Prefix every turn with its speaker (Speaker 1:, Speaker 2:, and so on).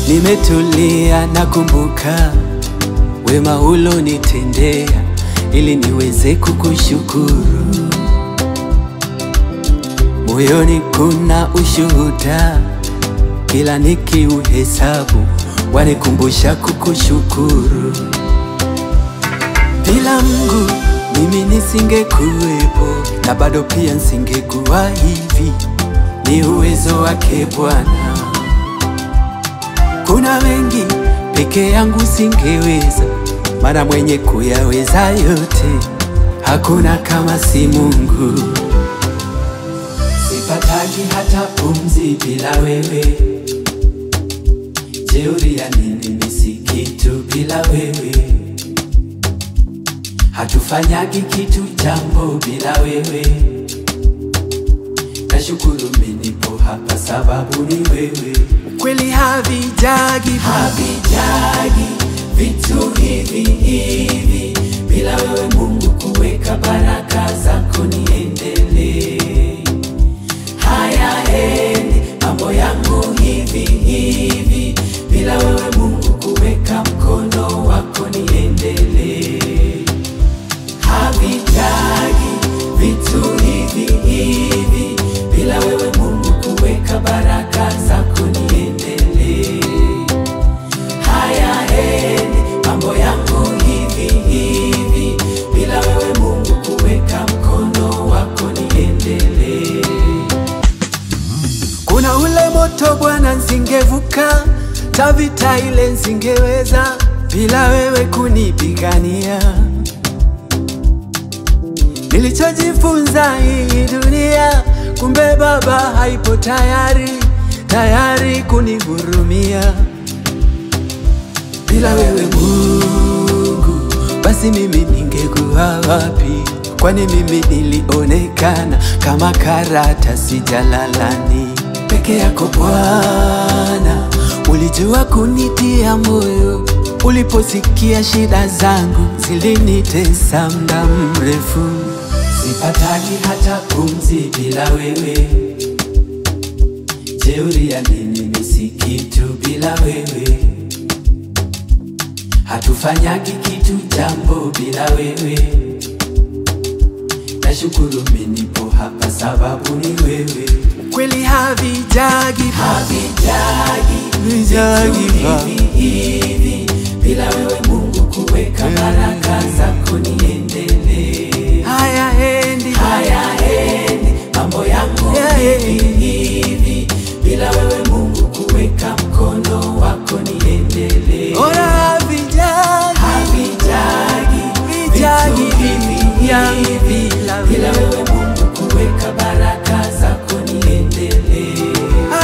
Speaker 1: nimetulia nakumbuka wema ulonitendea ili niweze kukushukuru. Moyoni kuna ushuhuda, kila nikiuhesabu wanikumbusha kukushukuru. Bila Mungu mimi nisingekuwepo, na bado pia nisingekuwa hivi. Ni uwezo wake Bwana. Kuna mengi peke yangu singeweza, maana mwenye kuyaweza yote hakuna kama si Mungu. Sipataki hata pumzi bila wewe, jeuri ya nini? Mimi si kitu bila wewe, hatufanyagi kitu jambo bila wewe. Nashukuru mimi nipo hapa sababu ni wewe. Kweli havijagi havijagi vitu hivi hivi bila wewe Mungu kuweka baraka zako niendelee. Hayaendi mambo yangu hivi hivi bila wewe Mungu kuweka mkono wako niendelee. Havitagi vitu hivi hivi bila wewe Mungu kuweka baraka zako niendelee. Hayaendi mambo yangu hivi hivi bila wewe Mungu kuweka mkono wako niendelee. Kuna ule moto Bwana, nsingevuka tavita ile nsingeweza bila wewe kunipigania. Nilichojifunza hii dunia, kumbe Baba haipo tayari tayari kunihurumia. Bila wewe Mungu, basi mimi ningekuwa wapi? Kwani mimi nilionekana kama karatasi jalalani. Peke yako Bwana, ulijua kunitia moyo uliposikia shida zangu zilinitesa muda mrefu. Sipataki hata pumzi bila wewe, jeuri ya nini? Mimi si kitu bila wewe, hatufanyagi kitu jambo bila wewe. Nashukuru mimi nipo hapa sababu ni wewe. Kweli havijagi havijagi vijagi hivi hivi bila wewe Mungu kuweka baraka zako niendelee. Hayaendi hayaendi mambo yangu hivi hivi bila wewe Mungu kuweka mkono wako niendelee. Ora havijagi havijagi vijagi hivi hivi bila wewe